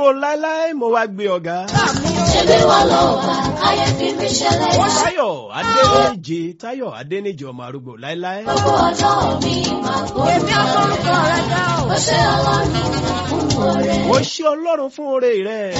láéláé mo wá gbé ọ̀gá. ṣebí wọ́n lọ wá ayé fi mí ṣẹlẹ̀ yá. táyọ̀ adéníje táyọ̀ adéníje ọmọ arúgbó láéláé. gbogbo ọjọ́ mi máa gbọ́. èmi àforúkọ rẹ dá o. ó ṣe ọlọ́run fún oore. mo ṣe ọlọ́run fún oore rẹ̀.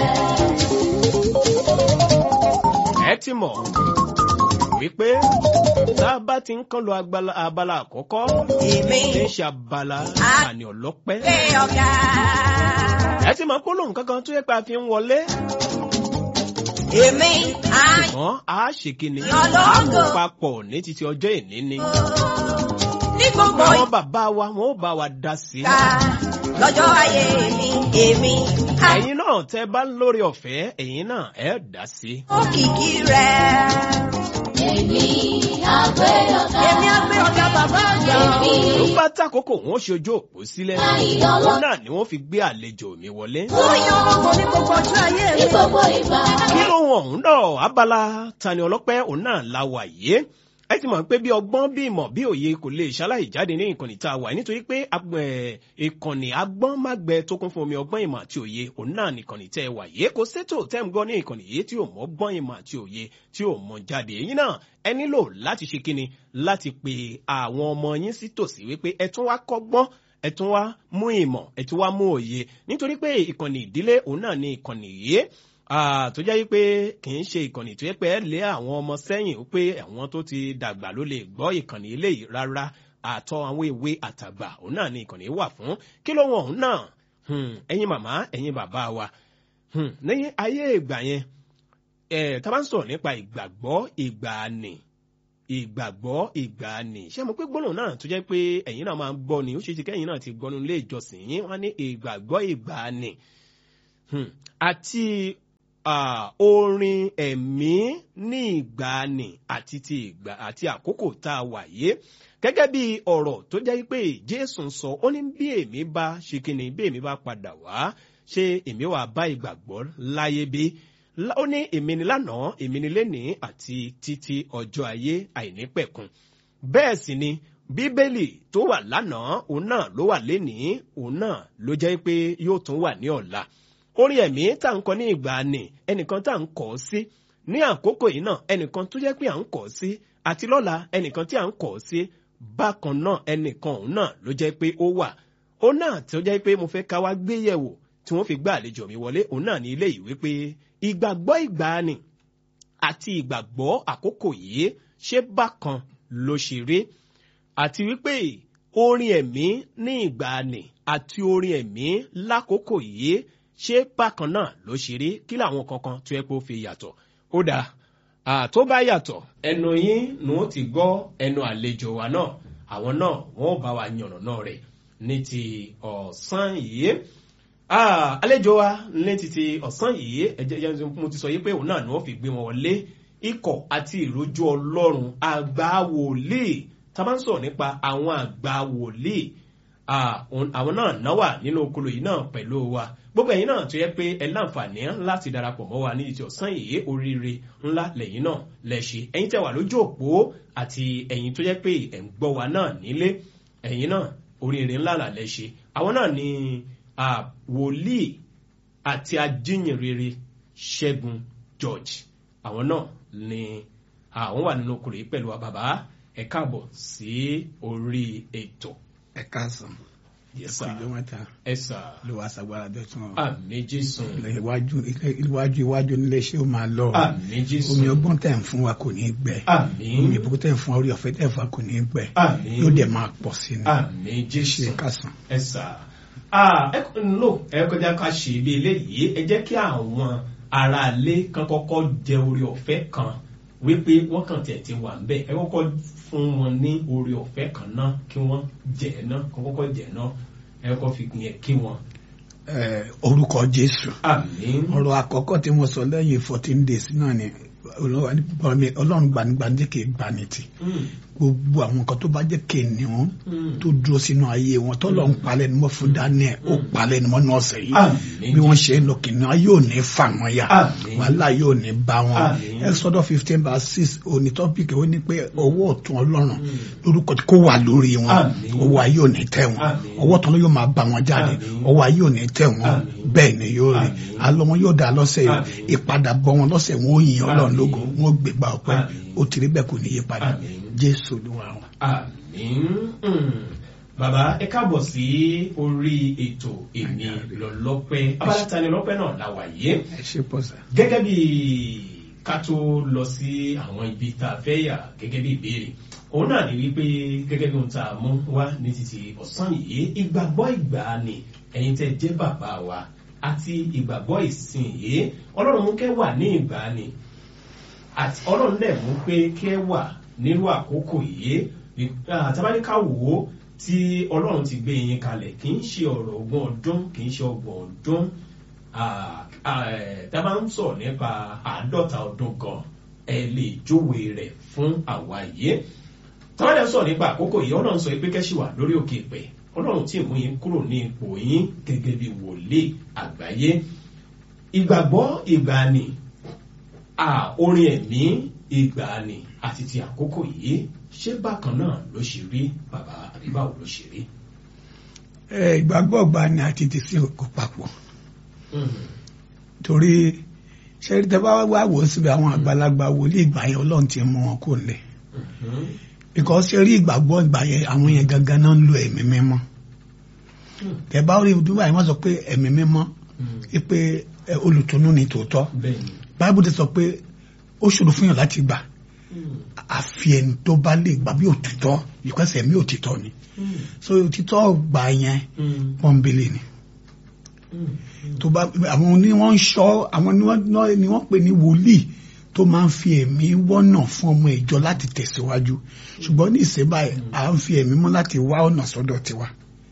ẹ ti mọ̀ wípé tá a bá ti ń kán lọ agbala- abala àkọ́kọ́ èmi tí ń ṣe abala àní ọlọ́pẹ́. gbé ọ̀gá. ẹ ti mọ̀ pé lóun kankan tó yẹ pé a fi ń wọlé. èmi á ṣùgbọ́n a ṣe kíni Ọlọ́run. a mú papọ̀ ní títí ọjọ́ ìní ni. ní gbogbo àwọn bàbá wa wọn ò bá wa dá sí i. ìgbà lọ́jọ́ ayé mi èmi á ẹ̀yin náà tẹ́ bá ń lórí ọ̀fẹ́ ẹ̀yin náà ẹ̀ dá sí i. òkìkí rẹ̀. èmi àgbẹ̀ ọ̀gá. èmi á gbé ọ̀gá bàbá àgbà. èmi ló bá tàkókò wọn ó ṣe ojú òpó sílẹ̀. láyé òun ọlọ́run. náà ni wọ́n fi gbé àlejò mi wọlé. ó yan ọmọ ní gbogbo ọjọ́ ayé ní mi. gbogbo ìgbà. kí ló wọn òun náà abala tani ọlọ́pẹ́ òun náà la wà yé ẹ ti mọ̀ pé bí ọgbọ́n bí ìmọ̀ bí òye kò lè ṣaláì jáde ní ìkànnì tá a wà nítorí pé ag- ẹ̀, ìkànnì agbọ́n má gbẹ tó kún fún omi ọgbọ́n ìmọ̀ àti òye òun náà nìkànnì tẹ́ ẹ wà yé kò sétò tẹ́ ń gbọ́ ní ìkànnì yìí tí ò mọ́ gbọ́n ìmọ̀ àti òye tí ò mọ jáde èyí náà ẹ nílò láti ṣe kíni láti pe àwọn ọmọ yín sí tòsí wípé ẹ tún wá kọ́gbọ́n ẹ tún wá mú ìmọ̀ ẹ tún wá mú òye nítorí pé ìkànnì ìdílé òun náà ní ìkànnì yìí Ah, tó jẹ́ wípé kì í ṣe ìkànnì tó yẹ pé ẹ lé àwọn ọmọ sẹ́yìn ó pé àwọn tó ti dàgbà ló lè gbọ́ ìkànnì eléyìí rárá àtọ àwọn ìwé àtàgbà òun náà ni ìkànnì wà fún kí ló wọn òun náà Hmm, ẹ̀yin màmá ẹ̀yin bàbá wa Hmm, lẹ́yìn ayé ìgbà yẹn ẹ̀ tá a bá ń sọ̀rọ̀ nípa ìgbàgbọ́ ìgbàanì ìgbàgbọ́ ìgbàanì ṣé mo pé gbọ́dọ̀ náà tó jẹ́ pé ẹ̀yin náà máa ń gbọ́ ni ó ṣe é ṣe kẹ́yìn náà ti gbọ́nu ilé ìjọsìn yín wọ́n á ní ìgbàgbọ́ ìgbàanì Hmm, àti ah, orin ẹ̀mí ní ìgbàanì àti ti ìgbà àti àkókò tá a wà yé gẹ́gẹ́ bí ọ̀rọ̀ tó jẹ́ pé jésù ń sọ ó ní bí èmi bá ṣe kíni bí èmi bá padà wá ṣé èmi wà bá ìgbàgbọ́ láyé bí Lá- ó ní èmi ni lánàá èmi ni lénìí àti títí ọjọ́ ayé àìnípẹ̀kun bẹ́ẹ̀ sì ni bíbélì tó wà lánàá òun náà ló wà lénìí òun náà ló jẹ́ pé yóò tún wà ní ọ̀la orin ẹ̀mí tá à ń kọ ní ìgbàanì ẹnìkan tá à ń kọ̀ ọ́ sí ní àkókò yìí náà ẹnìkan tó jẹ́ pé à ń kọ̀ ọ́ sí àti lọ́la ẹnìkan tí à ń kọ̀ ọ́ sí bákan náà ẹnìkan òun náà ló jẹ́ pé ó wà ó náà tí ó jẹ́ pé mo fẹ́ ká wá gbé yẹ̀wò tí wọ́n fi gbá àlejò mi wọlé òun náà ní ilé ìwé pé ìgbàgbọ́ ìgbàanì àti ìgbàgbọ́ àkókò yìí ṣé bákan ló ṣe rí àti wípé orin ẹ̀mí ní ìgbàanì àti orin ẹ̀mí lákòókò yìí ṣé bákan náà ló ṣe rí kí làwọn kankan tó yẹ kó fi yàtọ̀ ó dáa àtó bá yàtọ̀ ẹnu yín ni wọ́n ti gbọ́ ẹnu àlejò wa náà àwọn náà wọ́n bá wa yànnàná rẹ̀ ní ti ọ̀sán yìí Ah, àlejò wa ní títí ọ̀sán yìí ẹ̀jẹ̀ jẹ́ mo ti sọ yìí pé òun náà ni wọ́n fi gbé wọn wọlé ikọ̀ àti ìrójú ọlọ́run àgbà wòlíì tá a bá ń sọ̀rọ̀ nípa àwọn àgbà wòlíì ah, òun- àwọn náà náwà nínú okolo yìí náà pẹ̀lú wa gbogbo ẹ̀yin náà tó yẹ pé ẹ láǹfààní láti darapọ̀ mọ́ wa ní títí ọ̀sán yìí oríire ńlá lẹ́yìn náà lẹ́ṣẹ̀ ẹ̀yin tẹ́ wà lójú òpó àti ẹ̀yin tó yẹ pé ẹ̀ ń gbọ́ wa náà nílé ẹ̀yin náà oríire ńlá là lẹ́ṣẹ̀ àwọn náà ni ah, wòlíì àti ajínrere ṣẹ́gun george àwọn náà ni àwọn wà nínú okòrò yìí pẹ̀lú wa bàbá ẹ káàbọ̀ sí orí ètò ẹ káàsán Yes, ẹkọ sir. ìjọ mẹ́ta ẹ sà ló wá sagbára dọtún ọ àmì jésù ilẹ̀ iwájú ilẹ̀ iwájú iwájú nílé iṣẹ́ ó máa lọ àmì jésù omi ọgbọ́n tẹ̀ ń fún wa kò ní í gbẹ àmì omi ìbùkún tẹ̀ ń fún wa orí ọ̀fẹ́ tẹ̀ ń fún wa kò ní í gbẹ àmì yóò dẹ̀ máa pọ̀ sí ni àmì jésù ṣe kásán. ẹ sà Ah, ẹ kò lò ẹ kọjá ká ṣe ibi eléyìí ẹ jẹ́ kí àwọn aráalé kan kọ́kọ́ jẹ orí ọ̀fẹ́ kan wípé wọ́n kàn tẹ̀ ti wà ń bẹ̀ ẹ kọ́kọ́ fún wọn ní orí ọ̀fẹ́ kan náà kí wọ́n jẹ̀ ẹ́ náà kọ́ kọ́kọ́ jẹ̀ ẹ́ náà ẹ kọ́ fi yẹn kí wọn. Ẹ, orúkọ jésù àmín ọ̀rọ̀ àkọ́kọ́ tí mo sọ lẹ́yìn fourteen days náà ni ọlọ́run gbanigbani kì í gbani tì gbogbo àwọn nǹkan tó bá jẹ́ kìnìún tó dúró sínú ayé wọn tọ́lọ̀ ń palẹ̀ ni wọ́n fún Daniel ó palẹ̀ ni wọ́n ní ọ̀sẹ̀ yìí Àmín. bí wọ́n ṣe ń lọ kìnìún ayé ò ní fà wọ́n yà Àmín. wàhálà yóò ní bá wọn Àmín. Exodus fifteen verse six òní tọ́pìkì ó ní pé ọwọ́ ọ̀tún ọlọ́run lórúkọ tí kò wà lórí wọn Àmín. ọwọ́ ayé ò ní tẹ̀ wọn Àmín. ọwọ́ tán ló yóò máa bá wọn jáde Àmín. ọwọ́ ayé ò ní tẹ̀ wọn Àmín. bẹ́ẹ̀ ni yóò rí Àmín. àlọ́ wọn yóò dá lọ́sẹ̀ yìí Àmín. ìpadàbọ̀ wọn lọ́sẹ̀ wọn ó yin ọlọ́run Àmín. lógo wọn ó gbégbá ọpẹ́ Àmín. ó ti rí bẹ́ẹ̀ kò ní yí padà Àmín. Jésù Olúwa wa. àmín Mm. bàbá ẹ káàbọ̀ sí orí ètò èmi lọ́lọ́pẹ́ abala Tani Ọlọ́pẹ́ náà la wà yé ẹ ṣe pọ̀ sá. gẹ́gẹ́ bí ká tó lọ sí àwọn ibi tá a fẹ́ yà gẹ́gẹ́ bí ìbéèrè òun náà ni wípé gẹ́gẹ́ bí ohun tá a mú wá ní títí ọ̀sán yìí ìgbàgbọ́ ìgbàanì ẹ̀yin tẹ́ jẹ́ bàbá wa àti ìgbàgbọ́ ìsìn yìí ọlọ́run mú kẹ́ wà ní ìgbàanì àti ọlọ́run dẹ̀ mú pé kẹ́ wà nírú àkókò yìí àtàbáníkà wò ó tí ọlọ́run ti gbé yín kalẹ̀ kì í ṣe ọ̀rọ̀ ogún ọdún kì í ṣe ọgbọ̀n ọdún Ah, ah, eh, tá a bá ń sọ̀rọ̀ nípa àádọ́ta ọdún gan ẹ lè júwe rẹ̀ fún àwa yìí tọ́wọ́n dẹ̀ sọ̀rọ̀ nípa àkókò yìí ọlọ́run sọ pé kẹ́sì wà lórí òkè ìpẹ́ ọlọ́run tí mú yín kúrò ní ipò yín gẹ́gẹ́ bí wòlíì àgbáyé ìgbàgbọ́ ìgbàanì ah, orin ẹ̀mí ìgbàanì àti ti àkókò yìí ṣé bákan náà ló ṣe rí bàbá àbí báwo ló ṣe rí. ẹ ìgbàgbọ́ ọgbà ni àti ti sí kò papọ̀ Mm. torí ṣẹ́rí tẹ́ bá wá wò ó síbi àwọn àgbàlagbà wòlíì ìgbà yẹn ọlọ́run ti mú wọn kò lẹ̀ Mhm. because ṣe rí ìgbàgbọ́ ìgbà yẹn àwọn yẹn gangan náà ń lo ẹ̀mí mímọ́ Mm. tẹ́ bá rí ìdúgbà yẹn wọ́n sọ pé ẹ̀mí mímọ́ Mm. pé ẹ, olùtùnú ni tòótọ́ bẹ́ẹ̀ni. báíbù ti sọ pé ó ṣòro fún yàn láti gbà Mm. àfi ẹni tó bá lè gbà bí òtítọ́ because ẹ̀mí òtítọ́ ni Mm. so òtítọ́ gbà yẹn Mm. pọ́nbélé ni Mm. tó bá àwọn ni wọ́n ń ṣọ́ àwọn ni wọ́n náà ni wọ́n pè ní wòlíì tó máa ń fi ẹ̀mí wọ́nà fún ọmọ ìjọ láti tẹ̀síwájú ṣùgbọ́n ní ìsìn báyìí à ń fi ẹ̀mí mọ́ láti wá ọ̀nà sọ́dọ̀ tiwa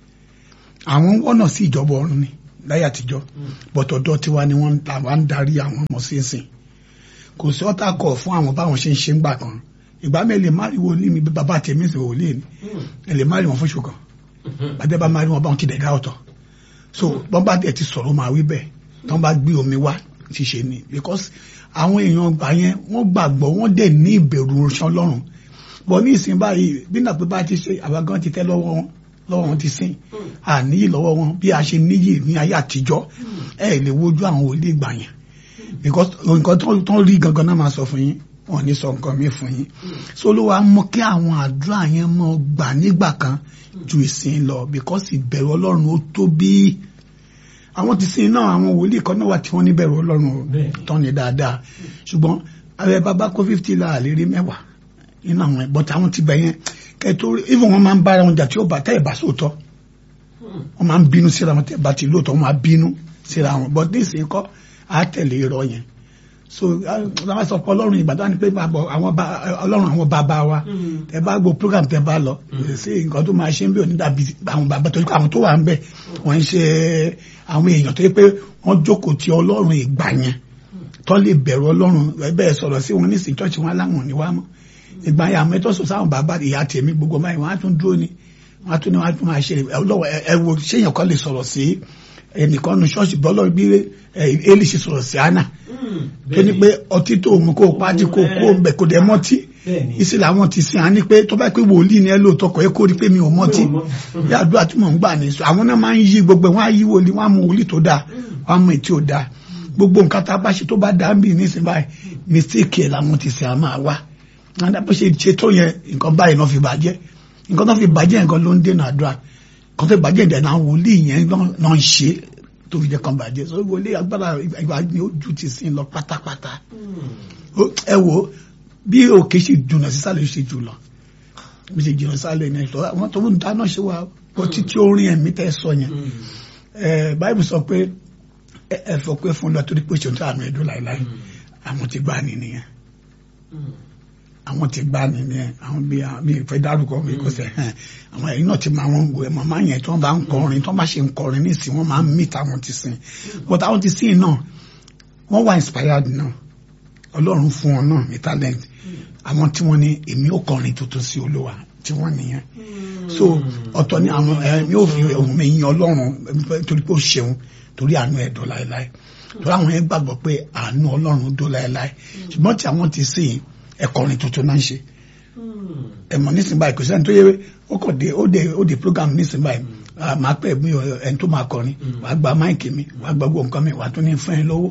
àwọn ń wọ́nà sí ìjọba ọ̀run ni láyé àtijọ́ bọ̀tọ̀dọ̀ tiwa ni wọ́n làwa ń darí àwọn ọmọ sínsìn kò sí ọ́tà kọ̀ fún àwọn báwọn ṣe ń ṣe ń gbà kan ìgbà mi lè má rí wòlíì mi bí bàbá tèmi sì wòlíì ni Mm. ẹ lè má rí wọn fún ṣùkàn Mhm. bàtẹ́ bá máa rí wọn báwọn ti dẹ̀ gá ọ̀tọ̀ so bọ́n bá dẹ̀ ti sọ̀rọ̀ máa wí bẹ́ẹ̀ tán bá gbé omi wá ti ṣe ni because àwọn èèyàn gbà yẹn wọ́n gbàgbọ́ wọ́n dẹ̀ ní ìbẹ̀rù ọ̀ṣán lọ́rùn bọ̀ ní ìsìn báyìí bí nàpẹ́ bá ti ṣe àwa gan ti tẹ́ lọ́wọ́ wọn lọ́wọ́ wọn ti sìn àníyì lọ́wọ́ wọn bí a ṣe níyì ní ayé àtijọ́ ẹ lè wojú àwọn wòlíì gbà yẹn because nǹkan tó tó rí gangan náà máa sọ fún yín wọn ò ní sọ nǹkan mi fún yín so ló wàá mọ kí àwọn àdúrà yẹn mọ gbà nígbà kan ju ìsìn lọ because ìbẹ̀rù ọlọ́run ó tóbi àwọn ti sìn náà àwọn wòlíì kan náà wà tí wọ́n níbẹ̀rù ọlọ́run o Bẹ́ẹ̀ni. tán ni dáadáa ṣùgbọ́n ààrẹ bàbá kó fifty la lè rí mẹ́wàá nínú àwọn ẹ̀ but àwọn ti bẹ̀ yẹn kẹtó even wọn máa ń bára wọn jà tí ó bá tẹ́ ẹ̀ bá sóòótọ́ Mm. wọ́n máa ń bínú síra wọn tẹ́ ẹ̀ bá ti lóòótọ́ wọ́n máa bínú síra wọn but ní ìsìn kọ́ á tẹ̀lé irọ́ yẹn so àwọn sọ pé ọlọ́run ìgbàdàn ni pé bàbá àwọn bá ọlọ́run àwọn bàbá wa Mm. tẹ bá gbọ́ program tẹ bá lọ sí nǹkan tó máa ṣe ń bí òní dàbí àwọn bàbá tó àwọn tó wà ń bẹ wọ́n ń ṣe àwọn èèyàn tó yẹ pé wọ́n jókòó ti ọlọ́run ìgbà yẹn tó lè bẹ̀rù ọlọ́run bẹ́ẹ̀ sọ̀rọ̀ sí wọn nísìnyí chọ́ọ̀chì wọn aláwọn ní wá mọ́ ìgbà yẹn àwọn ẹ̀tọ́ sọ sáwọn bàbá ìyá tèmi gbogbo báyìí wọ́n á tún dúró ni wọ́n á tún ní wọ́n á tún máa ṣe ọlọ́wọ́ ẹ wo ṣéyàn kan lè sọ̀rọ̀ sí ẹnìkan nu ṣọ́ọ̀ṣì bọ́lọ́ bí Élì ṣe sọ̀rọ̀ sí Hánà Mm. tó ní pé ọtí tó mú kó o pàdé kó o kó o bẹ̀ kó dẹ̀ mọ́tí Bẹ́ẹ̀ni. ìsìn làwọn ti sìn á ní pé tó bá pé wòlíì ni ẹ lóòótọ́ kọ̀ ẹ́ kó rí pé mi ò mọ́tí Mi ò mọ́. bí àdúrà tí mò ń gbà ní sọ àwọn náà máa ń yí gbogbo ẹ̀ wọ́n á yí wòlíì wọ́n á mú wòlíì tó dáa wọ́n á mú ètí ò dáa gbogbo nǹkan tá a bá ṣe tó bá dáa ń bì nísìn báyìí mistake ẹ̀ làwọn ti sìn á máa wá wọn dá bó ṣe ṣe tó yẹn nǹkan báyìí náà fi bàjẹ́ nǹkan tó fi bàjẹ́ nǹkan ló ń dènà àdúrà nǹkan tó fi bàjẹ́ ìdẹ̀ náà wòlíì yẹn náà ń ṣe tó fi jẹ́ kan bàjẹ́ so wòlíì agbára ìgbà ni ó ju ti sìn lọ pátápátá Mm. Ó- ẹ wo bí òkè ṣe jùnà sísàlẹ̀ ṣe jù lọ bí ṣe jùnà sísàlẹ̀ ní ẹ̀ṣọ́ àwọn tó ń dáná ṣe wà bó títí orin ẹ̀mí tẹ́ sọ yẹn Mm. ẹ báyìí sọ pé ẹ ẹ fọ pé fún lọ torí pé ṣòtún àmì ẹ̀dùn láìláì àwọn ti gbá ni nìyẹn Mm. àwọn ti gbá ni nìyẹn àwọn bí mi ìfẹ́ dárúkọ mi kò sẹ́ hàn àwọn ẹ̀yìn náà ti máa wọn wò ẹ̀ màmá yẹn tí wọ́n bá ń kọrin tí wọ́n bá ṣe ń kọrin nísìn wọ́n máa ń mí táwọn ti sìn but àwọn ti sìn náà wọ́n wà inspired náà ọlọ́run fún wọn náà ní talent àwọn tí wọ́n ní èmi ò kọrin tuntun sí olúwa tí wọ́n nìyẹn so ọ̀tọ̀ ni àwọn ẹ̀mí ò fi ohun mi yin ọlọ́run eh, torí pé ó ṣeun torí àánú ẹ̀ dọ́ láéláé torí àwọn yẹn gbàgbọ́ pé àánú ọlọ́run dọ́ láéláé ṣùgbọ́n tí àwọn ti sìn ẹ̀kọrin tuntun náà ń ṣe ẹ̀mọ̀ nísìnyí báyìí kò sẹ́ni tó yẹ ó kọ̀ dé ó dé ó dé program nísìnyí báyìí ah, màá pẹ́ mi ò ẹni tó máa kọrin wàá gba máìkì mi wàá gba gbogbo nǹkan mi wàá tún ní fún ẹ lọ́wọ́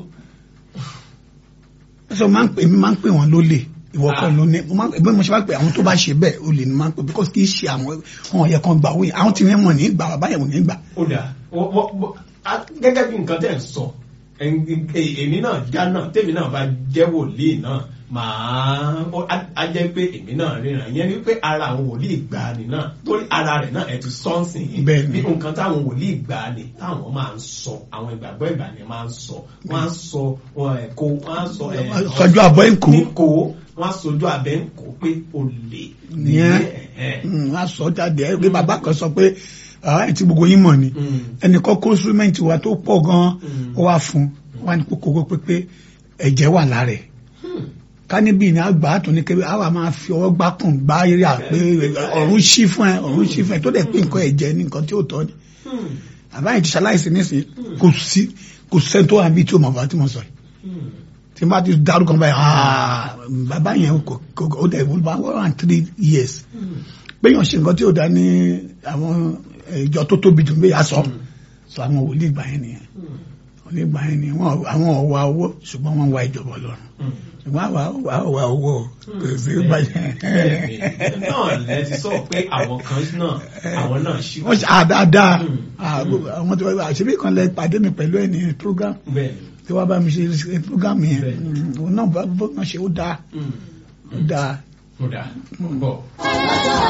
ẹsẹ̀ máa ń pè mí máa ń pè wọ́n lólè ìwọ kan ló ní mo máa ń pè bí mo ṣe máa ń pè àwọn tó bá ṣe bẹ́ẹ̀ olè ni máa ń pè because kì í ṣe àwọn wọn yẹ kan gbà wọ́n yẹn àwọn tí wọ́n mọ̀ ní gbà bàbá yẹn wọ́n ní gbà. ó dà wọ́n- wọ́n- wọ́n- a- gẹ́gẹ́ bí nǹkan tẹ̀ ń sọ ẹn- e- èmi náà já náà tèmi náà bá jẹ́ wòlíì náà màá ó- á á jẹ́ pé èmi náà ríran ìyẹn ni pé ara àwọn wòlíì ìgbàanì náà torí ara rẹ̀ náà ẹ̀ ti sọ́ọ̀sì yìí Bẹ́ẹ̀ni. bí nǹkan táwọn wòlíì ìgbàanì táwọn máa ń sọ àwọn ìgbàgbọ́ ìgbàanì máa ń sọ wọ́n á sọ wọn ẹ̀ kó wọ́n á sọ ẹ̀ sọjú àbọ̀ ẹ̀ ń kó ní kó wọ́n á sojú abẹ́ ń kó pé olè Nìyẹn. ẹ̀hẹ́n. Mm, wọ́n á sọ jáde ẹ̀ pé bàbá kan sọ pé ẹ̀ tí gbogbo yín mọ̀ ni Mm. ẹnìkan kó instrument wa tó pọ̀ gan-an Mm. ó wá fún un wọ́n á ní kókó pépé ẹ̀jẹ̀ wà lára ẹ̀ Hmm. ká níbí ní àgbà tó ní kébé àwa máa fi ọwọ́ gbá kùn gbá eré àpé ọ̀run ṣí fún ẹ ọ̀run ṣí fún ẹ tó dẹ̀ pé nǹkan ẹ̀jẹ̀ ní nǹkan tí ó tọ́ ni Hmm. àbáyé ti ṣaláìsí nísìnyí kò sí kò sẹ́ni tó wà níbi tí ó mọ̀ bá tí mo sọ yìí Hmm. tí n bá ti dárúkọ báyìí ah bàbá yẹn kò kò ó dẹ̀ wọ́n bá one and three years Hmm. péyàn ṣe nǹkan tí ó dá ní àwọn ìjọ tó tóbi jù bí aṣọ sọ àwọn wòlíì gbà yẹn nìyẹn Hmm. wòlíì gbà yẹn nìyẹn wọn àwọn ọwọ́ owó ṣùgbọ́n wọ́n wá ìjọba Ọlọ́run Hmm. ṣùgbọ́n àwa àwa àwa owó kò sí báyẹn. Bẹ́ẹ̀ni, náà lẹ ti sọ pé àwọn kan náà àwọn náà ṣì wọ́n ṣe àdáadáa Mm. Ah, gbogbo àwọn tí wọ́n àṣírí kan lẹ pàdé mi pẹ̀lú ẹ̀ ní program bẹ́ẹ̀ni. tí wọ́n bá mi ṣe ṣe program yẹn Bẹ́ẹ̀. Mm, òun náà bá bó kan ṣe ó dáa Hmm. ó dáa. Ó dáa. Bọ̀.